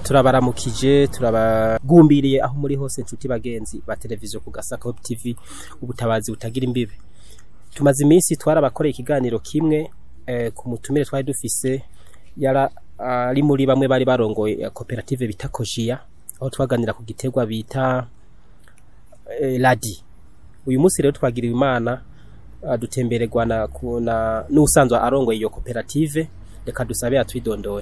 turabaramukije turabagumbiriye aho muri hose inshuti bagenzi ba televiziyo ku gasaka web tv ubutabazi butagira imbibe tumaze iminsi twarabakoreye ikiganiro kimwe eh, ku mutumire twari dufise yara ari muri bamwe bari barongoye ya koperative bita kojiya aho twaganira ku giterwa bita eh, ladi uyu munsi rero twagiriwe imana ah, dutembererwa na ku- na n'usanzwe arongoye iyo koperative reka dusabe atwidondore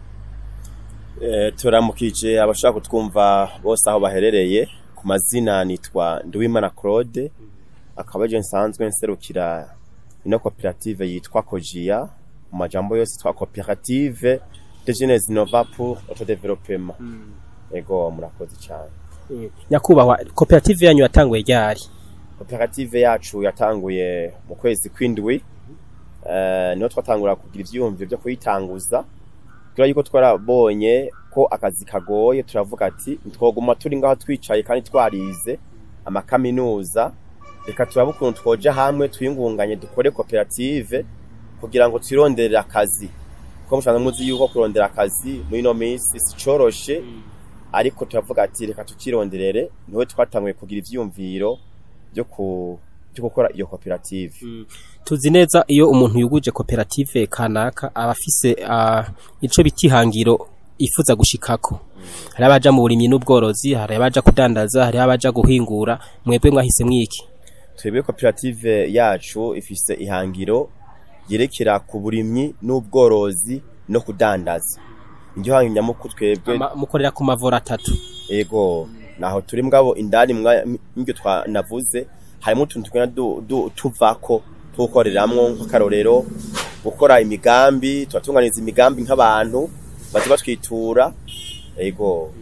Eh, turamukije abashaka kutwumva bose aho baherereye ku mazina nitwa Nduwimana Claude akaba je nsanzwe nserukira ino koperative yitwa Kojia mu majambo yose twa koperative de jeunes innova pour autodéveloppement ego murakoze cyane nyakubahwa koperative yanyu yatanguye ryari koperative yacu yatanguye mu kwezi kw'indwi eh niho twatangura kugira ivyiyumviro byo kuyitanguza kubera yuko twarabonye ko akazi kagoye turavuga ati twoguma turi ngaho twicaye kandi twarize amakaminuza reka turabe ukuntu twoja hamwe twiyungunganye dukore koperative kugira ngo twironderere akazi kuko mushobora muzi yuko kurondera akazi muri ino minsi si coroshe ariko turavuga ati reka tukironderere niho twatanguye kugira ivyiyumviro byo ku byo gukora iyo koperative tuzi neza iyo umuntu yuguje koperative kanaka aba afise ah, ico bita ihangiro ifuza gushikako hari abaja mu burimyi n'ubworozi hari abaja kudandaza hari abaja guhingura mwebwe mwahise mwiki twebwe koperative yacu ifise ihangiro yerekera ku burimyi n'ubworozi no kudandaza iryo hangiro nyamukuru twebwe Ama- mukorera ku mavoro atatu ego naho turi mugabo indani mwa- mw'ibyo twanavuze harimo utuntu tugenda du- du- tuvako tuwukoreramwo nk'akarorero gukora imigambi turatunganiza imigambi nk'abantu baza batwitura ego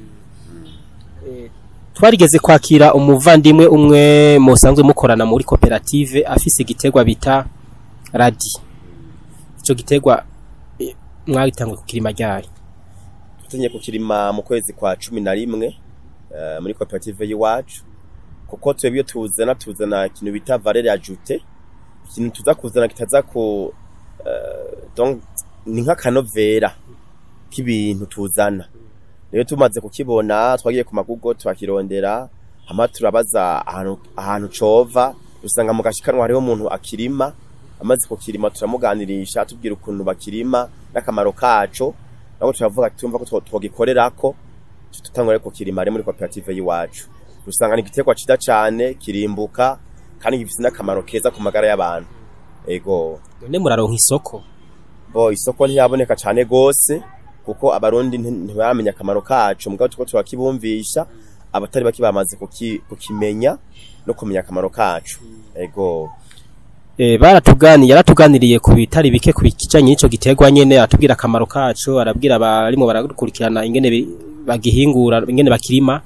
twarigeze kwakira umuvandimwe umwe musanzwe mukorana muri koperative afise igiterwa bita radi ico giterwa eh, mwagitanguye kukirima ryari tutinye kukirima mu kwezi kwa cumi na rimwe eh, muri koperative y'iwacu kuko twebwe iyo tuzana tuzana ikintu bita valeur ajoute ikintu tuza kuzana kitaza ku eh, donc ni nk'akanovera k'ibintu tuzana rero tumaze kukibona twagiye ku magugo turakirondera hama turabaza ahantu ahantu cova dusanga mu gashikanwa hariho umuntu akirima amaze kukirima turamuganirisha tubwira ukuntu bakirima n'akamaro kaco nabo turavuga ati tumva ko two- twogikorerako tutangure kukirima ari muri koperative y'iwacu dusanga ni igiterwa ciza cane kirimbuka kandi gifise n'akamaro keza ku magara y'abantu ego none muraronka isoko bo isoko ntiyaboneka cane gose kuko abarundi nti- ntibaramenya akamaro kaco mugabo tuko turakibumvisha abatari bake bamaze kuki- kukimenya no kumenya akamaro kaco ego Eh, baratuganiye yaratuganiriye ku bitari bike ku kijanye n'ico giterwa nyene aratubwira akamaro kaco arabwira abarimo barakurikirana ingene bi- bagihingura ingene bakirima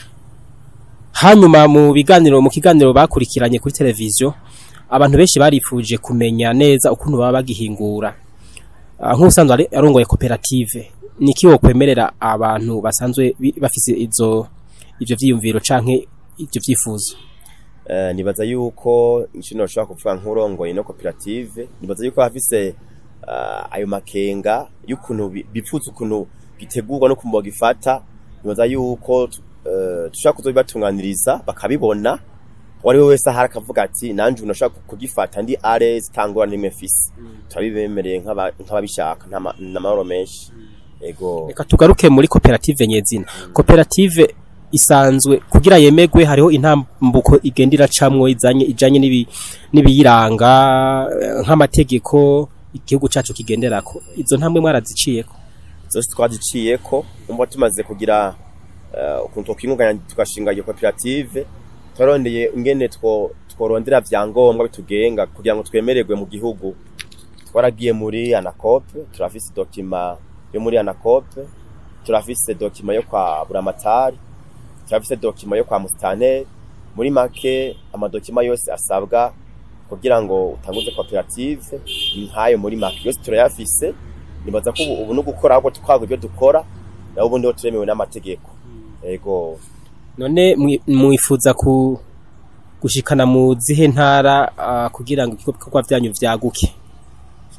hanyuma mu biganiro mu kiganiro bakurikiranye kuri televiziyo abantu benshi barifuje kumenya neza ukuntu baba bagihingura Ah, nk'ubusanzwe ari- arongoye koperative niki wokwemerera abantu basanzwe bi- bafise izo ivyo vyiyumviro canke ivyo vyifuzo Eh, nibaza yuko ikintu noshobora kuvuga nk'urongoye no koperative nibaza yuko hafise uh, ayo makenga y'ukuntu bi- bipfuza ukuntu gitegurwa no kumva gifata nibaza yuko uh, dushobora kuzobibatunganiriza bakabibona uwari we wese ahari akavuga ati nanje ubu nashobora kugifata ndi ares tangora nimwe mfise turabibemereye nk'aba- nk'ababishaka nta ma- n'amahoro menshi ego Reka tugaruke muri koperative nyezina. Koperative isanzwe kugira yemegwe hariho intambuko igenda iracamwo izanye ijanye n'ibi n'ibiyiranga eh, nk'amategeko igihugu cacu kigenderako. Izo ntambwe mwaraziciyeko. zose twaziciyeko umva tumaze kugira uh, ukuntu twokwingunganya tugashinga iyo koperative twarondeye ingene two tworondera vyangombwa bitugenga kugira ngo twemererwe mu gihugu twaragiye muri anacope turafise dokima yo muri anacope turafise dokima yo kwa buramatari turafise dokima yo kwa musitanteri muri make amadokima yose asabwa kugira ngo utanguze koperative ni nkayo muri make yose turayafise nibaza ko ubu ubu no gukora ahubwo tukagwa ibyo dukora naho ubundi ho turemewe n'amategeko ego None mwi- mwifuza ku gushikana mu zihe ntara ah, kugira ngo ibikorwa vyanyu vyaguke.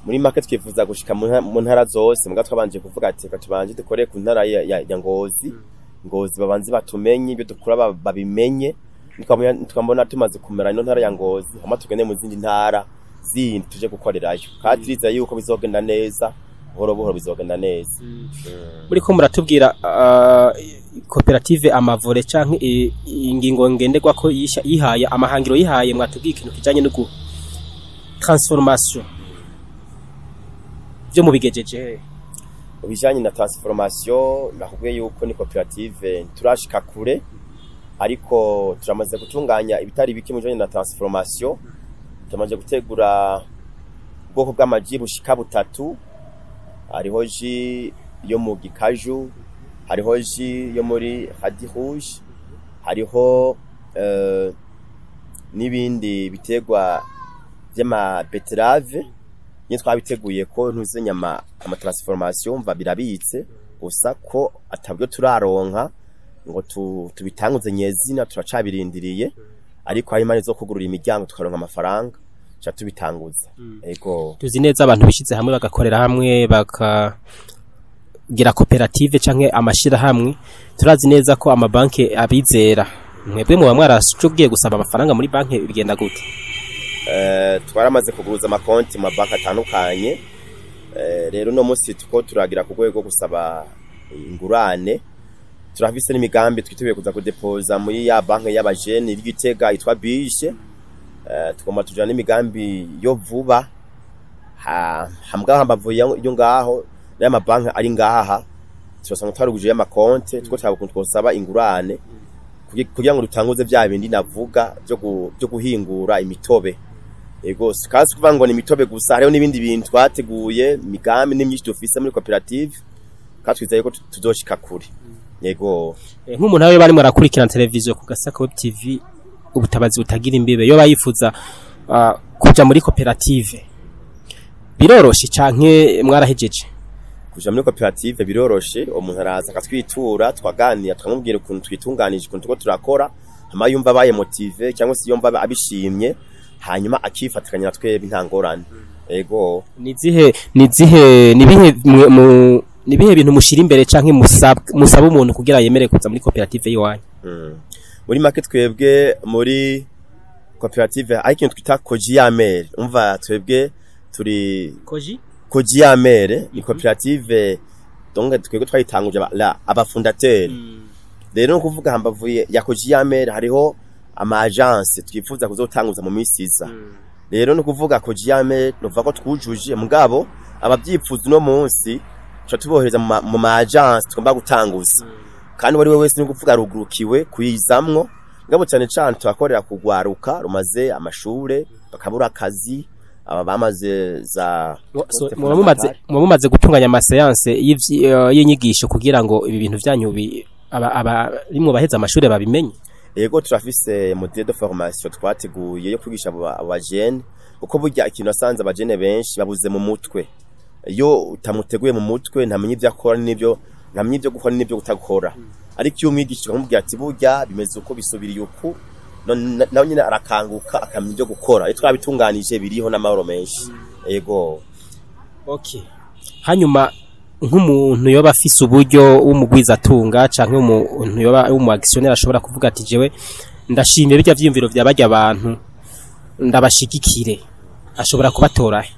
muri make twifuza gushika mu nta- mu ntara zose muga twabanje kuvuga ati reka tubanje dukore ku ntara ya, ya, ya ngozi ngozi babanze batumenye ibyo dukora ba- babimenye Nitwabona- twambona tumaze kumera ino ntara ya ngozi hama tugende mu zindi ntara zindi tuje gukorerayo kandi turizeye yuko bizogenda neza buhoro buhoro bizogenda neza muri ko muratubwira ah, koperative amavore canke i- ingingo ngenderwa ko yisha- yihaye amahangiro yihaye mwatubwiye ikintu kijanye no gu transformation byo mubigejeje mu bijanye na transformation nakubwiye yuko ni koperative turashika kure ariko turamaze gutunganya ibitari bike mu bijanye na transformation turamaze gutegura ubwoko bw'amaji bushika butatu hariho ji yo mu gikaju hariho ji yo muri hadi rouge hariho eh, n'ibindi biterwa vy'ama beterave nye twabiteguye ko ntuze nyama ama transformation mva birabitse gusa ko atabyo turaronka ngo tu, tubitanguze nyezina turacabirindiriye ariko hari imana zo kugurura imiryango tukaronka amafaranga cha tubitanguza ego tuzi neza abantu bishize hamwe bagakorera hamwe bakagira koperative canke amashira hamwe turazi neza ko amabanki abizera mwebwe muba mwarashogiye gusaba amafaranga muri banki bigenda gute eh twaramaze kuguruza amakonti mu mabanki atandukanye eh rero no munsi tuko turagira ku rwego gusaba ingurane turafise n'imigambi twiteguye kuza kudepoza muri ya banki y'abajene y'igitega yitwa bishe eh tugomba tujana n'imigambi yo vuba ha hambwa hambavu yo ngaho n'aya mabanki ari ngaha turasanga twaruguje y'amakonte tuko twabukuntu twosaba ingurane kugi- kugira ngo dutanguze vya bindi navuga byo gu- byo guhingura imitobe ego sikazi kuvuga ngo ni imitobe gusa hariho n'ibindi bintu twateguye migambi n'imyinshi dufise muri koperative kandi twizeye ko tu- tuzoshika kure yego Eh, nk'umuntu nawe barimo arakurikirana televiziyo ku gasaka web tv ubutabazi butagira imbibe yo bayifuza ah, kuja muri koperative biroroshe canke mwarahejeje kuja muri koperative biroroshe umuntu araza akatwitura twaganira tukamubwira ukuntu twitunganije ukuntu tuko turakora hama yumva abaye motive cyangwa se yumva abishimye hanyuma akifatikanya na twebwe nta ngorane ego nizihe nizihe nibihe mwe- mu- nibihe bintu mushira imbere canke musaba musaba umuntu kugira yemere kuza muri koperative yiwanyu Mm. muri make twebwe muri koperative ari ikintu twita kojiyamere umva twebwe turi koji kojiyamere ni koperative donc twebwe twayitanguje aba- la- abafundateri rero no kuvuga hambavu ya kojiyamere hariho ama agence twifuza kuzotanguza mu minsi iza rero no kuvuga kojiyamere nuvuga ko twujuje mugabo abavyifuza no munsi tuca tubohereza mu ma- mu ma agence tugomba gutanguza kandi wari we wese ni kuvuga rugurukiwe kuyizamwo ngabo cyane cyane turakorera kugwaruka rumaze amashure bakabura akazi aba bamaze za So, muba mumaze muba mumaze gutunganya amaseanse y'ivyi- eh, y'inyigisho kugira ngo ibi bintu vyanyu bi- aba aba rimwe baheza amashuri babimenye ego turafise module de formation twateguye yo kwigisha aba- abajene kuko burya ikintu asanze abajene benshi babuze mu mutwe iyo utamuteguye mu mutwe ntamenya ibyo akora n'ibyo ntamenya ibyo gukora n'ibyo kutakora ariko iyo umwigisha ukamubwira ati burya bimeze uko bisubiriye uku none- nawe nyine arakanguka akamenya ibyo gukora iyo twabitunganije biriho n'amahoro menshi ego okay hanyuma nk'umuntu yoba afise uburyo w'umugwizatunga canke umuntu yoba w'umu actionnaire ashobora kuvuga ati jewe ndashimiye bijya vyiyumviro vya barya abantu ndabashigikire ashobora kubatora he?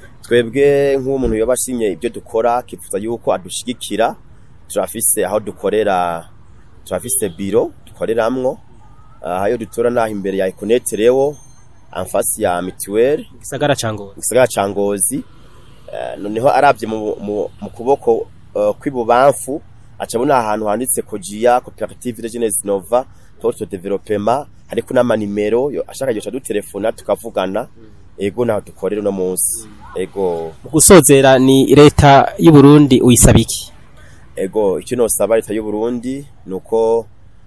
twebwe nk'umuntu yoba ashimye ibyo dukora akifuza yuko adushigikira turafise aho dukorera turafise biro dukoreramwo aha yo dutora naho imbere ya Econet Rewo amfasi ya mituweli gisagara ca Ngozi gisagara ca Ngozi Eh, noneho arabye mu, mu, mu kuboko uh, kw'ibubamfu acabona ahantu handitse Kojia Cooperative de Jeunesse Nova Porte Development hariko n'amanimero yo ashaka yoca dutelefona tukavugana ego naho dukorera no munsi ego mu gusozera ni leta y'u Burundi uyisaba iki ego icyo nosaba leta y'u Burundi nuko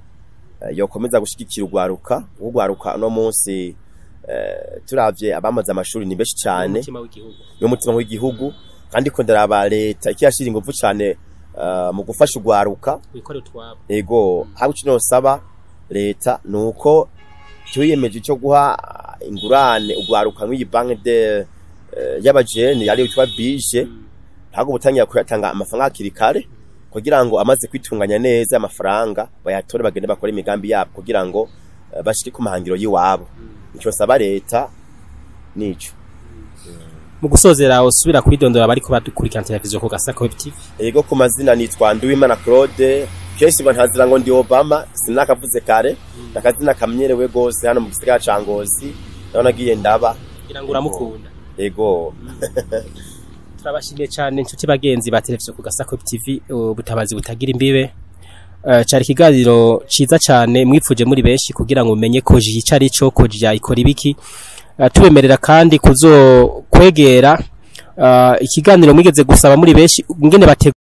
eh, yokomeza gushigikira urwaruka urwaruka no munsi eh, turavye abamaze amashuri ni benshi cyane Umutima w'igihugu y'umutima w'igihugu kandi ko ndaraba leta ikiyashira ingufu cyane eh, mu gufasha urwaruka wikorera utwabo ego haba icyo nosaba leta nuko twiyemeje cyo guha ingurane urwaruka nk'iyi banki de eh, y'abajene yari yitwa bije ntabwo butangira kuyatanga amafaranga hakiri kare kugira ngo amaze kwitunganya neza amafaranga bayatore bagende bakore imigambi yabo kugira ngo eh, bashike ku mahangiro y'iwabo icyo saba leta nico mu gusozera usubira kwidondora bariko badukurikirana televiziyo ku gasaka web tv ego ku mazina nitwa Nduwimana Claude kenshi ngo ntazira ngo ndi Obama sinakavuze kare nakazina kamyerewe gose hano mu gisagara ca Ngozi naho nagiye ndaba kugira ngo uramukunda ego turabashimiye cyane inshuti bagenzi ba televiziyo ku gasaka web tv ubutabazi butagira imbibe Eh, cari ikiganiro ciza cyane mwipfuje muri benshi kugira ngo umenye koji ico ari cyo koji ikora ibiki Eh, tubemerera kandi kuzo kwegera eh, ikiganiro mwigeze gusaba muri benshi ngene bate